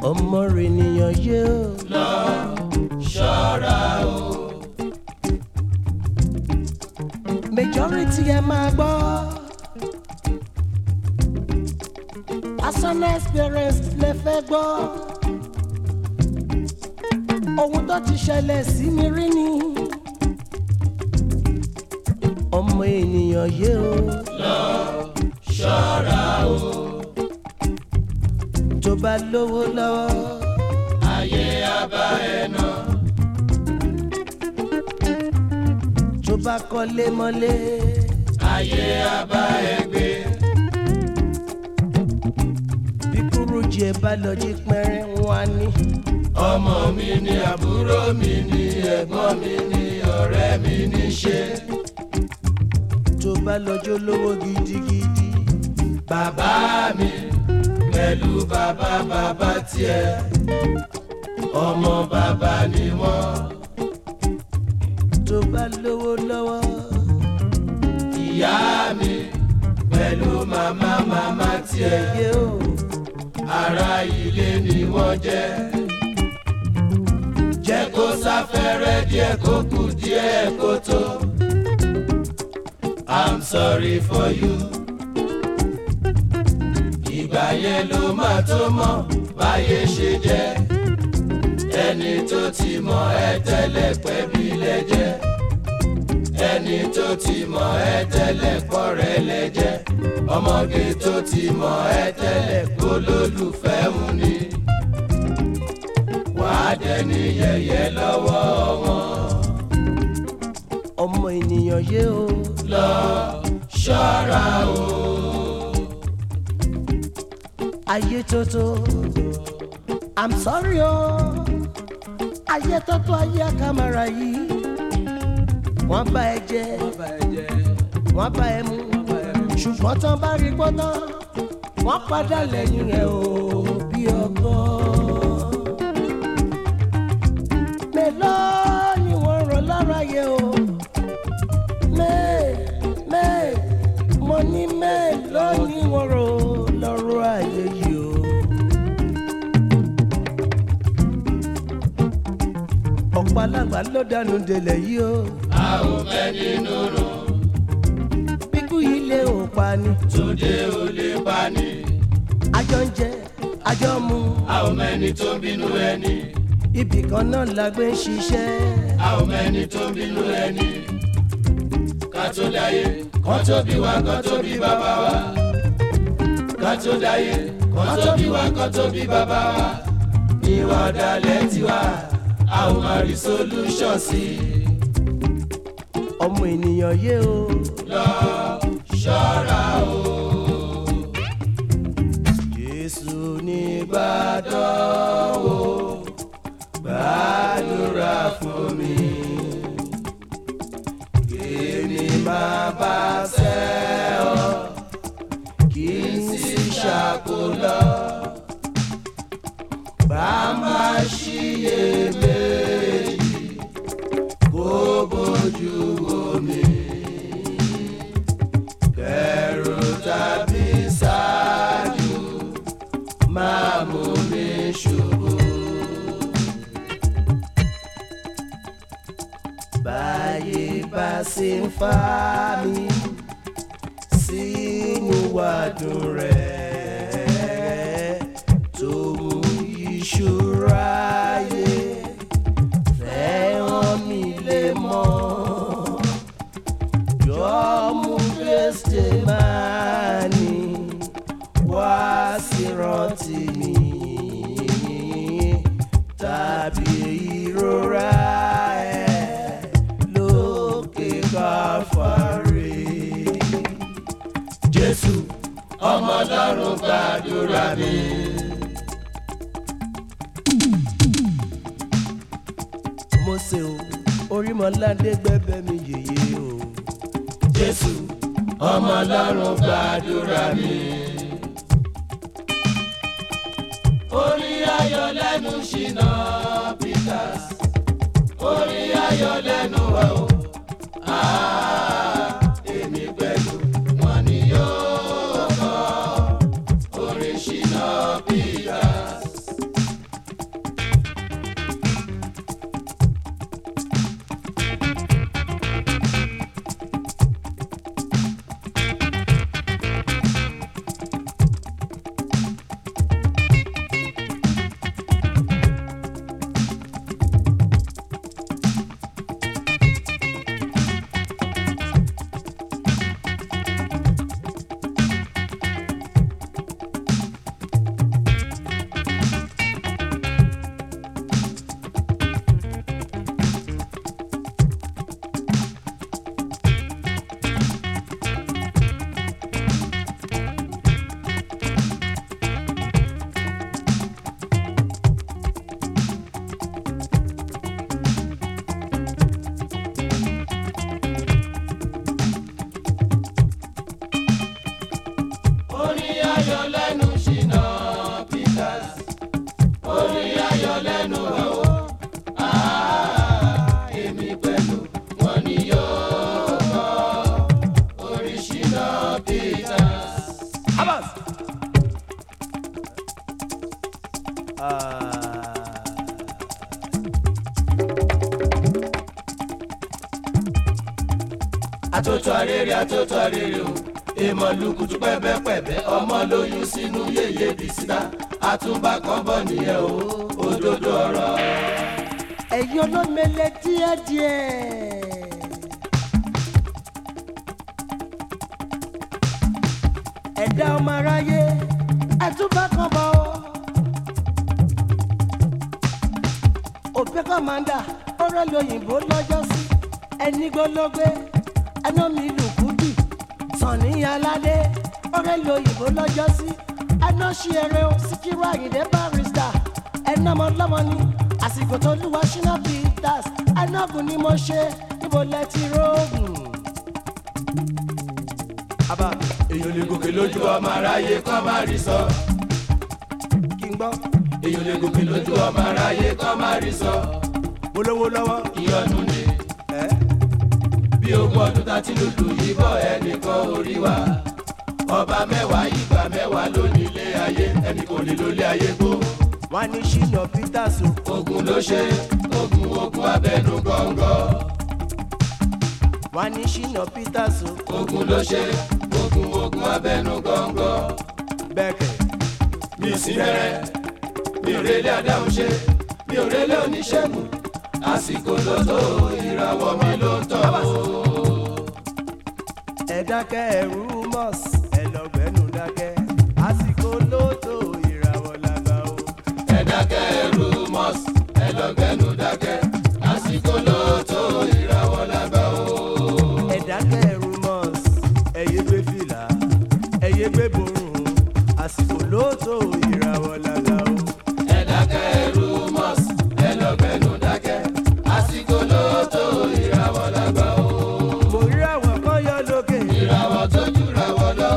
ọmọ rẹ̀ nìyàn yé o. lọ ṣọ́ra o. majority ẹ máa gbọ́. personal experience lè fẹ́ gbọ́. ohun tó ti ṣẹlẹ̀ sí mi rí ni. ọmọ ènìyàn yé o. lọ ṣọ́ra o. tó bá lówó lọ́wọ́. ayé abá ẹ nà. tó bá kọ́lé mọ́lé. ayé abá ẹ gbé. bí kúrújì ẹ bá lọ jí pẹ́rẹ́ wọn á ní. ọmọ mi ni àbúrò mi ni ẹ̀gbọ́n mi ni ọ̀rẹ́ mi ní ṣe. tó bá lọ́jọ́ lówó gidigidi. bàbá mi pẹ̀lú bàbá bàbá tiẹ̀ ọmọ bàbá ni wọ́n. tó bá lówó lọ́wọ́. ìyá mi pẹ̀lú màmá màmá tiẹ̀ yé o. ará ilé ni wọ́n jẹ́. jẹ́ kó sáfẹ́rẹ́ díẹ̀ kó kù díẹ̀ kó tó. I'm sorry for you. ìgbà yẹn ló máa tó mọ̀ báyé ṣe jẹ́. ẹni tó ti mọ̀ ẹ́ tẹ́lẹ̀ pẹ́ bí lẹ́jẹ́. ẹni tó ti mọ̀ ẹ́ tẹ́lẹ̀ pọ̀rẹ́ lẹ́jẹ́. ọmọge tó ti mọ̀ ẹ́ tẹ́lẹ̀ kó lólùfẹ́ mu ni. wàá dẹni yẹ̀yẹ́ lọ́wọ́ wọn. ọmọ ènìyàn yé o. lọ ṣọ́ra o. ayé tótó i'm sorry o. ayé tótó ayé àkàmàrà yìí. wọ́n bá ẹ jẹ wọ́n bá ẹ mú ṣùgbọ́n tán bá rí gbọ́dọ̀ wọ́n padà lẹ́yìn rẹ̀ o bí ọgbọ́n. mélòó ni wọ́n rọ lára yẹ o. mẹ́ẹ̀ mẹ́ẹ̀ mo ní mélòó ni wọ́n rọ lọ́rọ̀ ayé yìí o. ọ̀pọ̀ alágbà ló dànù délẹ̀ yìí o. a ò fẹ́ nínú rùn bíkú yìí lé ò pa ni. tóde ò lè bá ní. àjọ ń jẹ àjọ mu a ò mẹ́ni tó ń bínú ẹni. ibì kan náà la gbé ń ṣiṣẹ́. a ò mẹ́ni tó ń bínú ẹni. ká tó dáyé kán tó bí wa kán tó bí bàbá wa. ká tó dáyé kán tó bí wa kán tó bí bàbá wa. ìwà ọ̀dàlẹ̀ tiwa a ò máa rí solution sí i. ọmọ ènìyàn yé o. lọ ṣọ́ra o. jésù ní Ìbàdàn o gbàdúrà fún mi. Èmi máa bá ṣẹ́ ọ kí n sì ṣàkólọ́. Bá má ṣiyèméjì kó bójú omi. Kẹ̀rù tàbí ṣáájú máa mú mi ṣubú. báyé bá ṣe ń fa mi sínú wàdùn rẹ̀ tó mú ìṣúra yé fẹ́ràn mi lè mọ́ jọ mú kristi máa ní wá sí rántí mi tàbí ìrora ẹ̀ lókè káfárí. Jésù ọmọ ọlọ́run gbàdúrà mi. Mósè o orímọ̀ládé gbẹ́bẹ́ mi yèyé o. Jésù ọmọ ọlọ́run gbàdúrà mi. Orin ayọ̀ lẹ́nu ṣìnà Peters. Orin ayọ̀ lẹ́nu wa o. Ah, èmi pẹ̀lú wọn ni yóò kọ́. Orin ṣìnà Peters. ayọ̀ lẹ́nu ṣìnà Peters orin ayọ̀ lẹ́nu wa o Ah, èmi pẹ̀lú wọn ni yóò kọ́ orin ṣìnà Peters. Abbas. àtòtò àrèrè àtòtò àrèrè o èèmọ̀ lukutu pẹ́pẹ́pẹ́pẹ́ ọmọ lóyún sínú yéye bìsítà àtúbà kan bọ̀ nìyẹn o òdodo ọ̀rọ̀. ẹ̀yin olómele díẹ̀díẹ̀. ẹ̀dá ọmọ aráyé ẹ̀túbà kan bọ̀ ọ́. òpin kọ́mándà ọ̀rọ̀ lóyìnbó lọ́jọ́ sí ẹni gbólógbé ẹná mi lùkúdù sànni aládé ọ̀rẹ́ lóyìnbó lọ́jọ́ sí ẹná ṣí ẹrẹ o síkírù àyìndé barista ẹná ọmọ ọlọ́mọ ni àsìkò tó lúwa ṣínà peters ẹnágùn ni mo ṣe níbo lẹ ti rógùn. àbá èèyàn lè gòkè lójú ọmọ aráyé kọ́ má rí sọ. kí n gbọ́ èèyàn lè gòkè lójú ọmọ aráyé kọ́ má rí sọ. polówó lọ́wọ́. ìyọnu ni ẹ́ bí ogún ọdún tá ti lùlù yìí bọ̀ ẹnìkan orí wa. ọba mẹ́wàá ìgbà mẹ́wàá ló ní ilé ayé ẹnì kò lè lólé ayé gbó. wọ́n ní ṣínà peters o. ogun ló ṣe ogun ogun abẹnú gọ́ngọ́. wọ́n ní ṣínà peters o. ogun ló ṣe ogun ogun abẹnú gọ́ngọ́. bẹ́ẹ̀kẹ̀. mi ò sí rẹ́rẹ́ mi ò rélé adáhùn ṣe mi ò rélé oníṣègùn àsìkò ló tó ìràwọ̀ mi ló ń tọ̀ o. ẹ dákẹ́ ẹ̀rú mọ́s ẹ lọ́gbẹ́nu dákẹ́ àsìkò lóòótọ́ ìràwọ̀ làgbà o. ẹ dákẹ́ ẹrú mọ́s ẹ lọ́gbẹ́nu dákẹ́ àsìkò ló tó ìràwọ̀ lágbà o. ẹ dákẹ́ ẹ̀rú mọ́s ẹ yé gbé fìlà ẹ yé gbé borùn àsìkò lóòótọ́ ìràwọ̀ làgbà o. ẹ dákẹ́ ẹrú mọ́s ẹ lọ́gbẹ́nu dákẹ́ àsìkò ló tó ìràwọ̀ lágbà o. mo rí àwọn kan yọ lókè. ìràwọ̀ tó jùra wọ̀ lọ.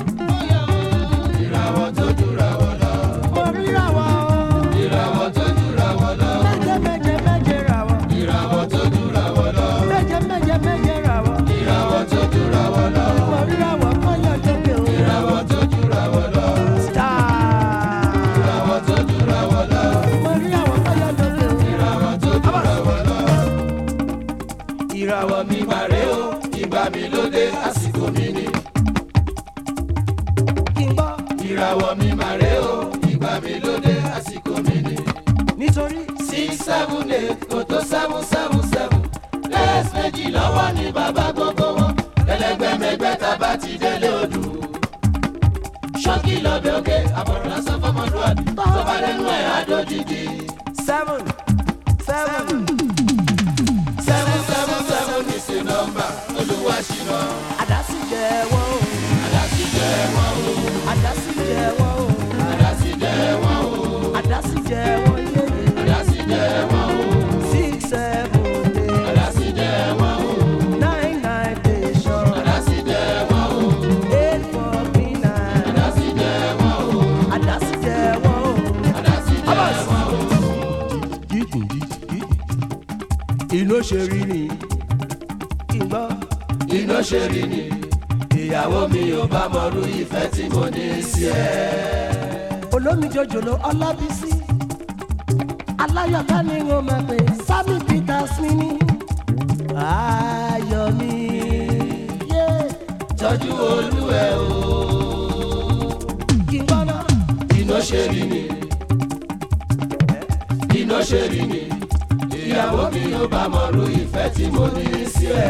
ìràwọ̀ tó jùra wọ̀ lọ. mo rí àwọn ìràwọ̀ tó jùra wọ̀ lọ. méje méje méje ràwọ̀ ìràwọ̀ tó jùra wọ̀ lọ. méje méje méje ràwọ̀. ìràwọ̀ tó jùra wọ̀ lọ. mo rí àwọn kan yọ lókè o. ìràwọ̀ tó jùra wọ̀ lọ. star. ìràwọ̀ tó jùra wọ̀ lọ. mo rí àwọn kan yọ lókè o. ìràwọ̀ tó jùra wọ̀ lọ. ìràwọ̀ mi mà rè o ìgbà mi ló dé àsìkò mi ni. kí n gbọ́ ìràwọ̀ mi mà rè o ìgbà mi ló dé àsìkò mi ni. nítorí six seven eight kò tó seven seven seven lẹ́ẹ̀sì méjì lọ́wọ́ ní bàbá gbogbo wọn ẹlẹgbẹ́mẹgbẹ́ tá a bá ti délé odù. ṣọ́kì lọ́bẹ̀ òkè àbọ̀rọ̀ lásán fọmọdúnrún tó bá lẹ́nu ẹ̀ àdójìjì. seven seven. seven seven seven ní sí nọ́mbà olúwa ṣìnà àdásí jẹ wọ́n o àdásí jẹ́ wọn o àdásí jẹ wọ́n o àdásí jẹ́ wọn o àdásí jẹ wọ́n yéye àdásí jẹ́ wọn o six seven eight àdásí jẹ́ wọn o nine nine station àdásí jẹ́ wọn o eight four three nine àdásí jẹ́ wọn o àdásí jẹ wọ́n o. àdásí jẹ́ wọn o. inú ṣe rí ni kí n gbọ́ iná ṣe rí ni ìyàwó mi ò bá mọrú ìfẹ́ tí mo ní sí ẹ. olómi jòjòló ọlábísí aláyọ̀ká ni wọ́n máa pè sammy peters mi ní ayọ̀ mi yé tọ́jú olúwẹ̀ o kí n gbọ́ náà. iná ṣe rí ni iná ṣe rí ni ìyàwó mi ò bá mọrú ìfẹ́ tí mo ní sí ẹ.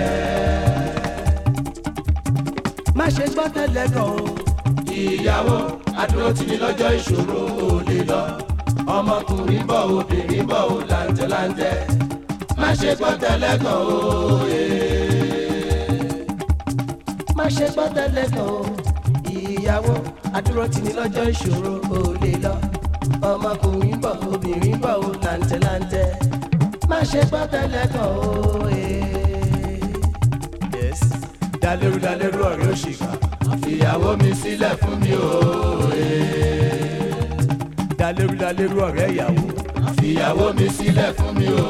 má ṣe gbọ́ tẹ́lẹ̀ gan o. ìyàwó adúró tì ní lọ́jọ́ ìṣòro ò lè lọ ọmọkùnrin bọ̀ obìnrin bọ̀ ò làǹtẹ̀láǹtẹ̀ má ṣe gbọ́ tẹ́lẹ̀ kan o. má ṣe gbọ́ tẹ́lẹ̀ gan o. ìyàwó àdúró tì ní lọ́jọ́ ìṣòro ò lè lọ. ọmọkùnrin bọ̀ obìnrin bọ̀ ò làǹtẹ̀láǹtẹ̀. má ṣe gbọ́ tẹ́lẹ̀ gan o. yes dalérú dalérú ọ̀rẹ́ òṣìkà ìyàwó mi sílẹ̀ fún mi o. dalérú dalérú ọ̀rẹ́ ìyàwó. fìyàwó mi sílẹ̀ fún mi o.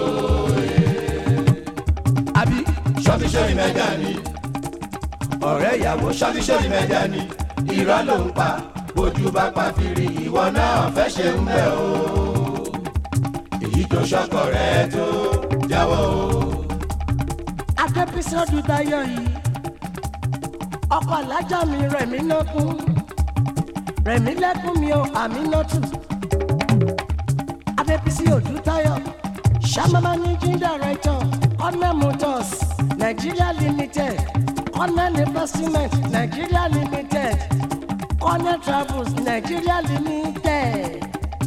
àbí ṣọ́fíṣọ́rì mẹ́jà ni ọ̀rẹ́ ìyàwó ṣọ́fíṣọ́rì mẹ́jà ni irọ́ ló ń pa bójú bá pa fìrí ìwọ náà fẹ́ ṣe ń bẹ̀ o. èyí tó ṣọkọ rẹ tó jáwọ́ o. adébísọ́dún dayọ̀ yìí ọkọ̀ alájà mi rẹ̀mí lọ́kùn rẹ̀mí lẹ́kùn mi ò àmì nọ́tù adébísí òdútayọ̀ sàmà managing director cornell motors nigeria limited cornell investment nigeria limited cornell travels nigeria limited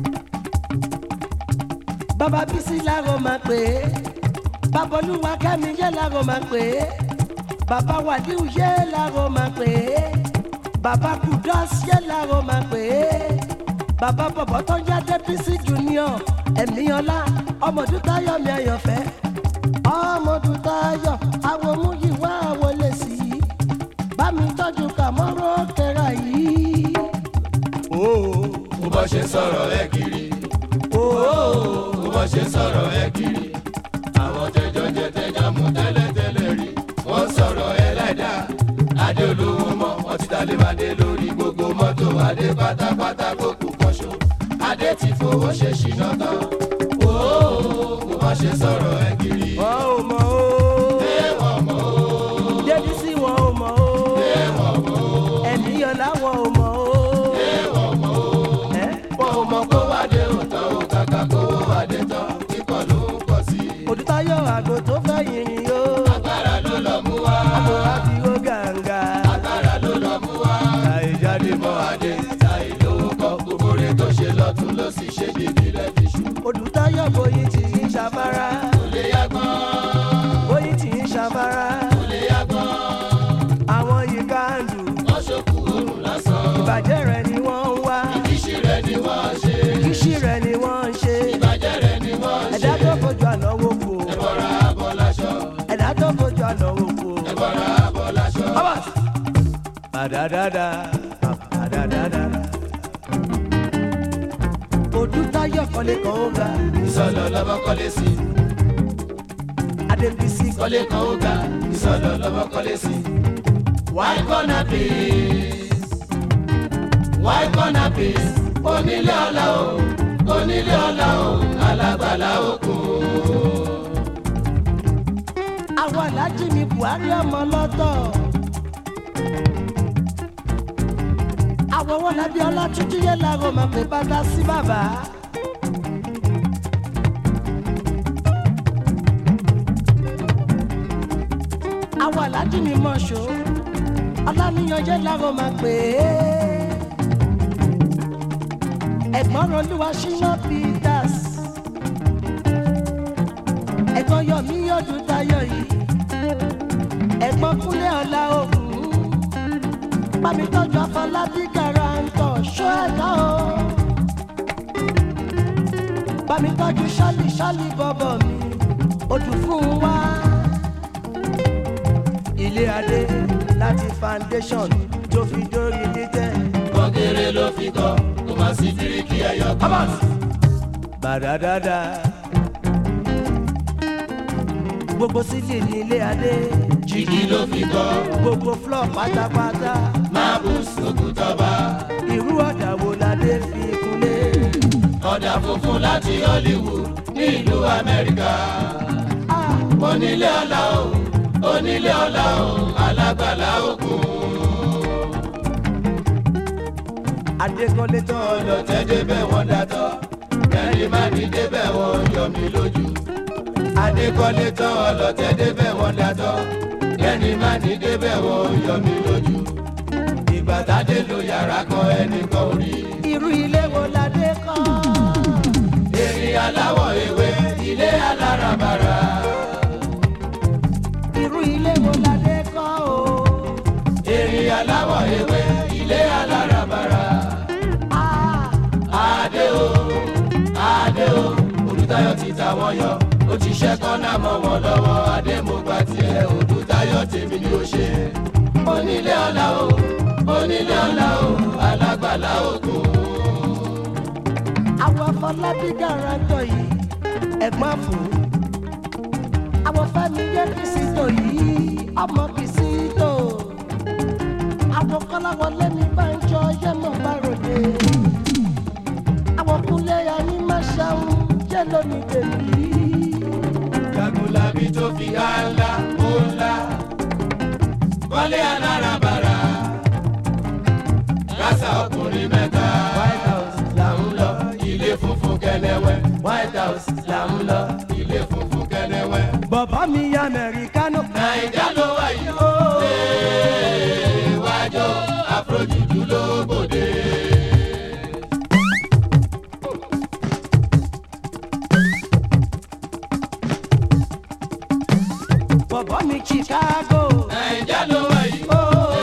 bàbá bísí làwọn máa pè é bàbá olúwa kẹ́mi yé làwọn máa pè é bàbá wàdíù yé làwọn máa pè é bàbá kudus yé làwọn máa pè é bàbá bọ̀bọ̀ tó ń yá débísí junior ẹ̀míọ́lá ọmọdútayọ̀ mi àyànfẹ́ ọmọdútayọ̀ àwọn múyìwá àwọn lè sí i bá mi tọ́jú kàmọ́rọ́ kẹra yìí. mo bọ́ ṣe sọ̀rọ̀ ẹ kiri mo bọ́ ṣe sọ̀rọ̀ ẹ kiri àwọn tẹjọ jẹ tẹjọ mú tẹ́lẹ̀tẹ́lẹ̀ rí wọ́n sọ̀rọ̀ ẹ láìdá adé olówó mọ́ wọ́n ti dalé madé lórí gbogbo mọ́tò adé pátápátá kó kú kọ́ṣọ́ adé ti fowó ṣe ṣìnà tán mo bọ́ ṣe sọ̀rọ̀ ẹ kiri wọ́n ò mọ̀ ó. ẹ̀wọ̀n mọ́ débísí wọn ò mọ̀ ó. ẹ̀wọ̀n mọ́ ẹ̀míọ́lá wọn ò mọ̀ ó. ẹ̀wọ̀n mọ́ ẹ́ wọn ò mọ̀ kó wádé òótọ́ ò kàkà kó wádé tán kíkọ́ ló ń pọ̀ sí i. òdútayọ̀ àgò tó fẹ́ yìnyín yó. agbára ló lọ mú wá. àgò àti ó gàǹgà. agbára ló lọ mú wá. láì jáde mọ adé ta ìlówó kọ gbogbo rẹ tó ṣe lọ́tún ló sì ṣe bíbí lẹ́bi ṣù. òdútayọ̀ bóyí tì í ṣàfárá. kò lè yá gbọ́n bóyí tì í ṣàfárá. kò lè yá gbọ́n. àwọn yìí káàdù. wọ́n ṣokù oorun lásán. ìbàjẹ́ rẹ̀ ni wọ́n ń wá. ìṣí rẹ̀ ni wọ́n ṣe. kíṣì rẹ̀ ni wọ́n ń ṣe. ìbàjẹ́ rẹ̀ ni wọ́n ṣe. ẹ̀dá tó fojú ànáwó kò. ẹ̀bọ̀ra abọ́ láṣọ. ẹ̀dá tó fojú ànáwó kò. ẹ̀bọ̀ra abọ́ láṣọ. Abbas. Badadada, badadada. Odútayọ̀ kọ́lé kan ó ga, ìsọ̀lọ̀ lọ́mọ kọ́lé sí. Adébísí kọ́lé kan ó ga. ìsọ̀lọ̀ lọ́mọ kọ́lé sí. why gonna peace why gonna peace onílé ọlá o onílé ọlá o alágbàlá òkun. àwọn alájí mi Buhari ọmọ lọ́tọ̀. àwọn wọn lábí ọlátúnjú yẹn láàárọ̀ máa pè bàtà sí bàbá. àwọn alájí mi mọ̀ṣọ́ ọláníyàn yẹn láàárọ̀ máa pè é. ẹ̀gbọ́n rọlúwa ṣínà Peters ẹ̀gbọ́n yọmí yọdún tayọ yìí ẹ̀gbọ́n kúnlẹ̀ ọ̀la ògùn bámi tọ́jú afọlábí garantọ̀ ṣọ́ ẹ̀dá o bámi tọ́jú ṣálí ṣálí bọ́bọ̀ mi odù fún wa ilé adé láti foundation tó fi dórí títẹ̀. kọ́kẹ́rẹ́ ló fi kọ́ kó má sí bíríkì ẹ̀yọ kan. bàdàdàdà gbogbo sílì ní ilé adé jìgì ló fi kọ́ gbogbo flọ pátápátá marbles òkútọ́ba. irú ọ̀dà wo la dé fi kúnlé. ọ̀dà funfun láti Hollywood ní ìlú Amẹ́ríkà. Ah, onílé ọlá o onílé ọlá o alágbàlá òkun. adékọ́lé tán ọlọ́tẹ̀ débẹ̀ wọ́n dátọ́ ẹni má ní débẹ̀ wọ́n yọ mí lójú. adékọ́lé tán ọlọ́tẹ̀ débẹ̀ wọ́n dátọ́ ẹni má ní débẹ̀ wọ́n yọ mí lójú. ìgbà tádé lo yàrá kan ẹnìkan ò rí. irú ilé wo la dé kọ́. èrè aláwọ̀ ewé ilé aláràbarà. irú ilé wo la dé kọ́ o. èrè aláwọ̀ ewé ilé aláràbarà. Ah, adé o adé o olùtayọ̀ ti ta wọ́n yọ ó ti ṣẹ́ kọ́nà mọ́ wọn lọ́wọ́ adé mo gba tiẹ̀ olùtayọ̀ tèmi ni ó ṣe. onílé ọlá o onílé ọlá o alágbàlá òkun. bí gàràǹtọ̀ yìí ẹ̀gbọ́n fún àwọn fẹ́mi jẹ́ kìsìtò yìí ọmọ kìsìtò àwọn kọ́láwọlé mi bá ń jọ yẹ́mọ̀ bá ròde àwọn kúnlẹ̀ ayé máa ṣàwọn jẹ́ lónìí bèbí. jagunlabi tó fi há ńlá ó ńlá wọlé alárabàrà kásá ọkùnrin mẹ́ta white house là ń lọ ilé funfun kẹlẹwẹ white house là ń lọ ilé funfun kẹlẹwẹ. bàbá mi ya amẹ́ríkánò. naija ló wà yìí ó wájú àfojúdú ló bòde. bàbá mi chicago. naija ló wà yìí ó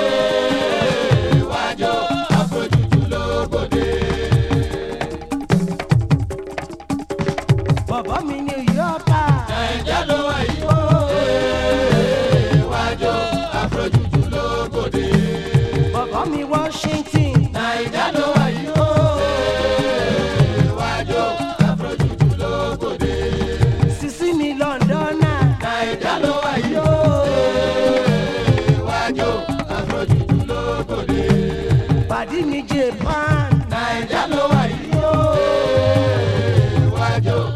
wájú àfojúdú ló bòde. bàbá mi new yorker. naija ló wà yìí ó wájú àfojúdú ló bòde. bàbá mi washington. naija ló wà yìí ó wájú àfojúdú ló bòde. sisi mi londona. naija ló wà yìí ó wájú àfojúdú ló bòde. pàdí mi japan. naija ló wà yìí ó wájú